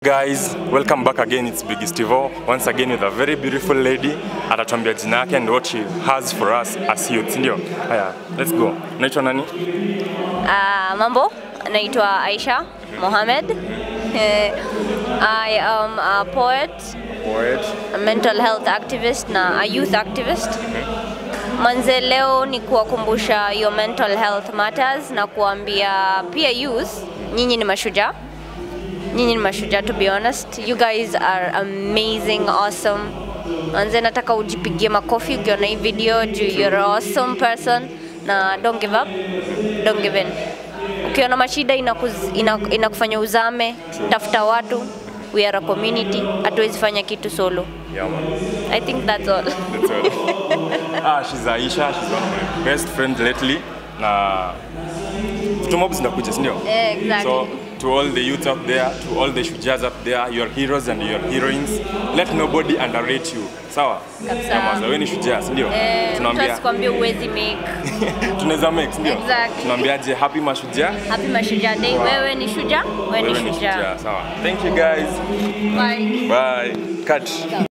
Guys, welcome back again. It's Big Stivo once again with a very beautiful lady. Atatuambia jina yake and what she has for us as youth, ndio? Haya, let's go. Unaitwa nani? Uh, mambo, naitwa Aisha Mohamed. Eh, I am a poet, Poet. a mental health activist na a youth activist. Manze, leo ni kuwakumbusha your mental health matters na kuambia pia youth, nyinyi ni mashujaa. Nyinyi ni mashujaa to be honest. You guys are amazing, awesome. Manze, nataka ujipigie makofi ukiona hii video juu you're an awesome person na don't give up, don't give in. Ukiona mashida inakuz, ina, inakufanya uzame, tafuta watu. We are a community, hatuwezi fanya kitu solo. Yeah, man. I think that's all. That's all. ah, she's Aisha. She's one of my best friends lately. Na vitu mob zinakuja, si ndio? Eh, exactly. So, to all the youth out there, to all the shujaz up there, your heroes and your heroines, let nobody underrate you. Sawa? Kabisa. Nyamaza, wewe ni shujaa, si ndio? Eh, mtu Tunaambia asikwambie uwezi make. tunaweza make, si ndio? Exactly. Tunaambiaje happy mashujaa? Happy Mashujaa Day. Wewe ni shujaa, wewe Wewe ni ni shujaa. shujaa. Sawa. Thank you guys. Bye. Bye. Cut.